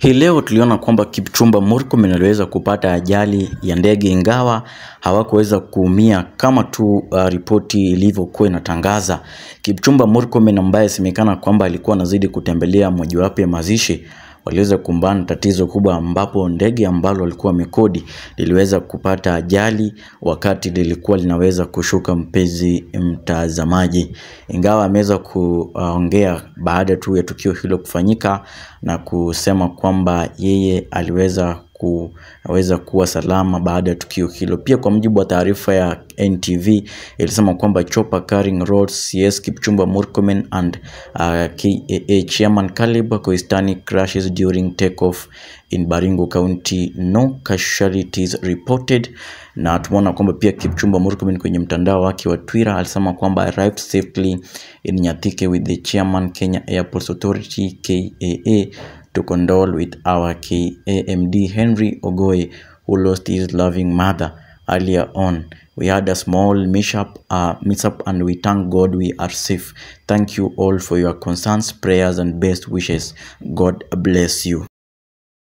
Hii leo tuliona kwamba Kipchumba Murkomen aliweza kupata ajali ya ndege ingawa hawakuweza kuumia kama tu uh, ripoti ilivyokuwa inatangaza. Kipchumba Murkomen ambaye semekana kwamba alikuwa anazidi kutembelea mojawapo ya mazishi waliweza kukumbana na tatizo kubwa ambapo ndege ambalo walikuwa wamekodi liliweza kupata ajali wakati lilikuwa linaweza kushuka. Mpenzi mtazamaji, ingawa ameweza kuongea baada tu ya tukio hilo kufanyika na kusema kwamba yeye aliweza kuweza kuwa salama baada ya tukio hilo. Pia kwa mujibu wa taarifa ya NTV ilisema kwamba chopper carrying Rhodes CS Kipchumba Murkomen and uh, KAA chairman Caleb Koistani crashes during takeoff in Baringo County. No casualties reported. Na tumeona kwamba pia Kipchumba Murkomen kwenye mtandao wake wa Twitter alisema kwamba arrived safely in Nyathike with the chairman Kenya Airports Authority KAA to condole with our KAMD Henry Ogoe who lost his loving mother earlier on. We had a small mishap, uh, mishap and we thank God we are safe. Thank you all for your concerns, prayers and best wishes. God bless you.